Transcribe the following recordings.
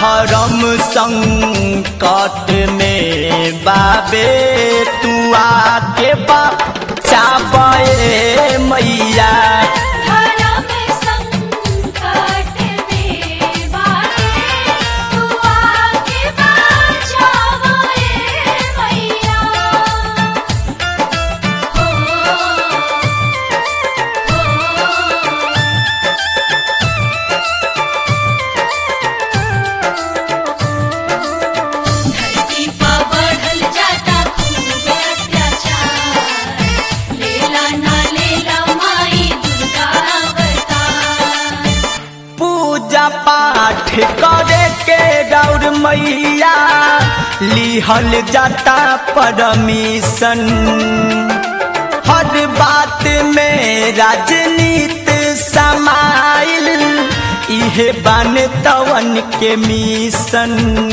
धर्म संकट में बाबे तू आके बचाबे मैया धर्म संकट में बाटे तू आके बचावे मैया हो धरती पर बढ़ल जाता खूब अत्याचार लेला ना लेला माई दुर्गा अवतार पूजा पाठ करे के गौर मैया लिहल जाता परमिशन हर बात में राजनीति समाइल इहे बन तवन के मिशन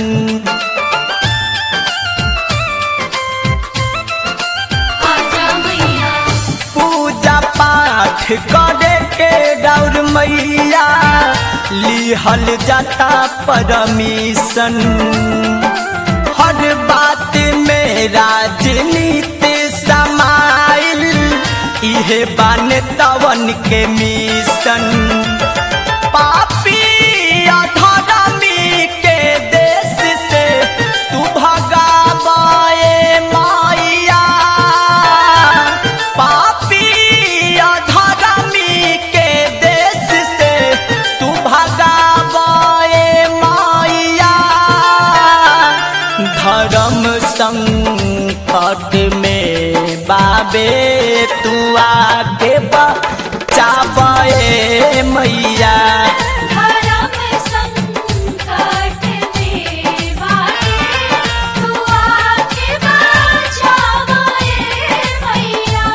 आजा मैया पूजा पाठ करे के गौर मैया लिहल जाता परमिशन हर बात में राजनीति समाइल इहे बन तवन के मिशन पापी अधर्मी के देश से तू भगावे माया पापी अधर्मी के देश से तू भगावे माया धर्म संकट में बाबे तू आके बचावे मैया धर्म संकट में बाटे तू आके बचावे मैया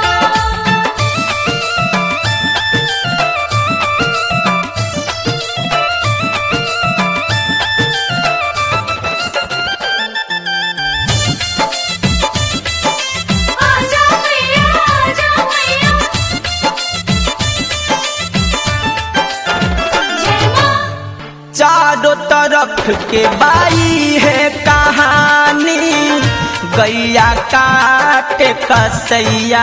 आजा मैया आजा मैया जय मां चारों तरफ के बाई है कहानी गैया काट कसैया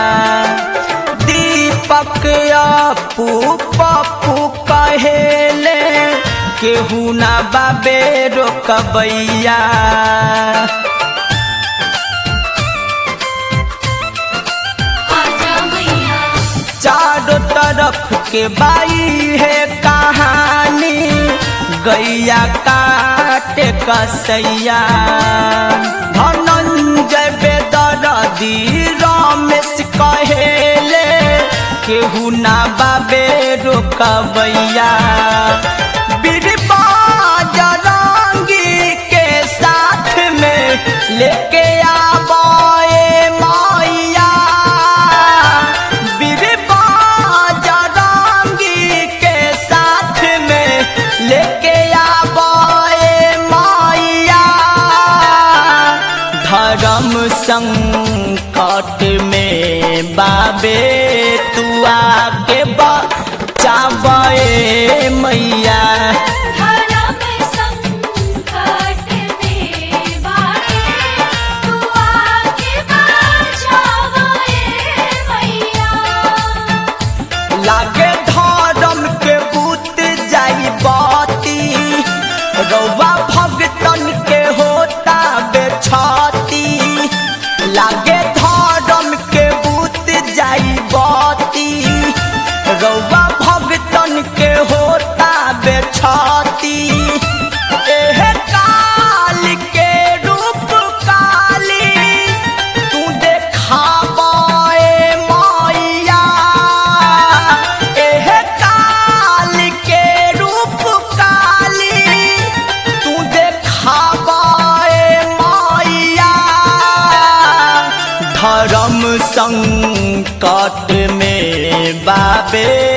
दीपक अपू पप्पू कहेले केहू ना बाबे रोकबैया आजा मैया चारों तरफ के बाई है कहानी गैया काट कसैया धनंजय बेदरदी रमेश कहेले केहू ना बाबे रोकबैया बीरबा जरंगी के साथ में लेके आबे माया बीरबा जरंगी के साथ में लेके आबे माया धर्म संकट में बाबे तू आके बचावे मैया धर्म संकट में बाटे तू आके बचावे मैया लागे धर्म के बूत जाई बाती रौवा भगतन के होता बेछाती लागे धर्म के बूत जाई बाती रौवा भगतन के होता बेछाती एह काल के रूप काली तू देखाबे माया एह काल के रूप काली तू देखाबे माया धर्म संकट में बाबे